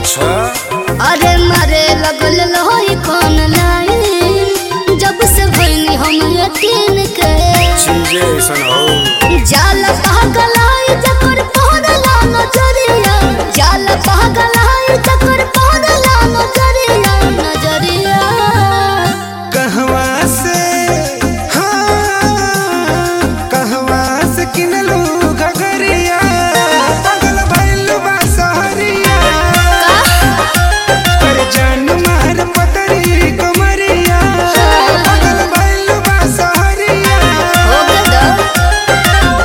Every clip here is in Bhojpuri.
अच्छा अरे मारे लगल लोही कौन लाइन जब से भइनी हम यकीन के चीजें ऐसन हो जाल पागलाई जकर पहनला नजरिया जाल पागलाई जकर पहनला नजरिया नजरिया कहवा से हाँ, कहवा से किनलू घगरिया पगल भइल बा सहरिया पर जान मार पतरी कमरिया पगल भइल बा सहरिया हो गया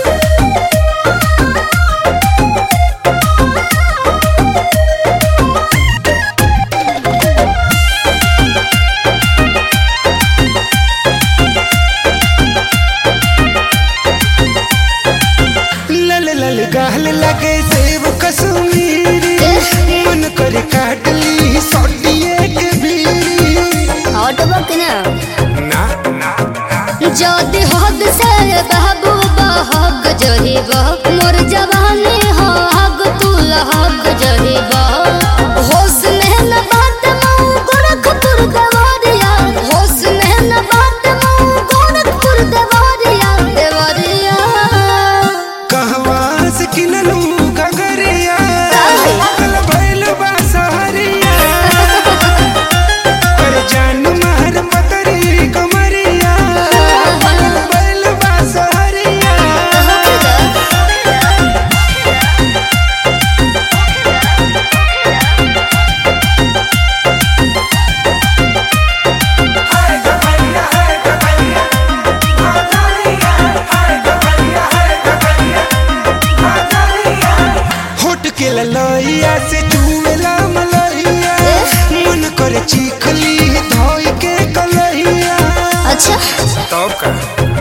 लल लल गाल लगे सेब कश्मीरी मन कर काट ली सौटिए के बीड़ी हटबो कि ना ना ना যদি হক সে বাবু হক জহিব মোর জবানে হক তুল হক জহিব হোস में न बात मऊ गोरखपुर देवरिया होश में न बात मऊ गोरखपुर देवरिया देवरिया कहवा से किनलू गगरिया पगल भइल बा सहरिया पर जान मार पतरी कमरिया पगल भइल बा सहरिया होट के ललैया से चूमेला मलैया मन कर चीखली धोई के कलैया अच्छा तब का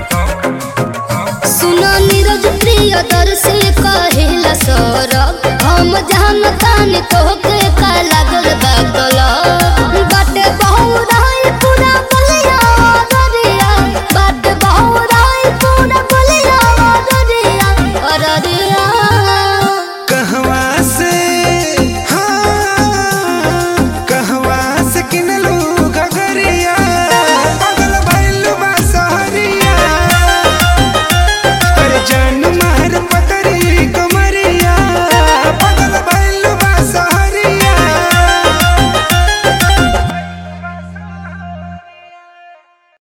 सुना नीरज प्रिय दर्शी कहिला सौरभ हम जानतानी तोहके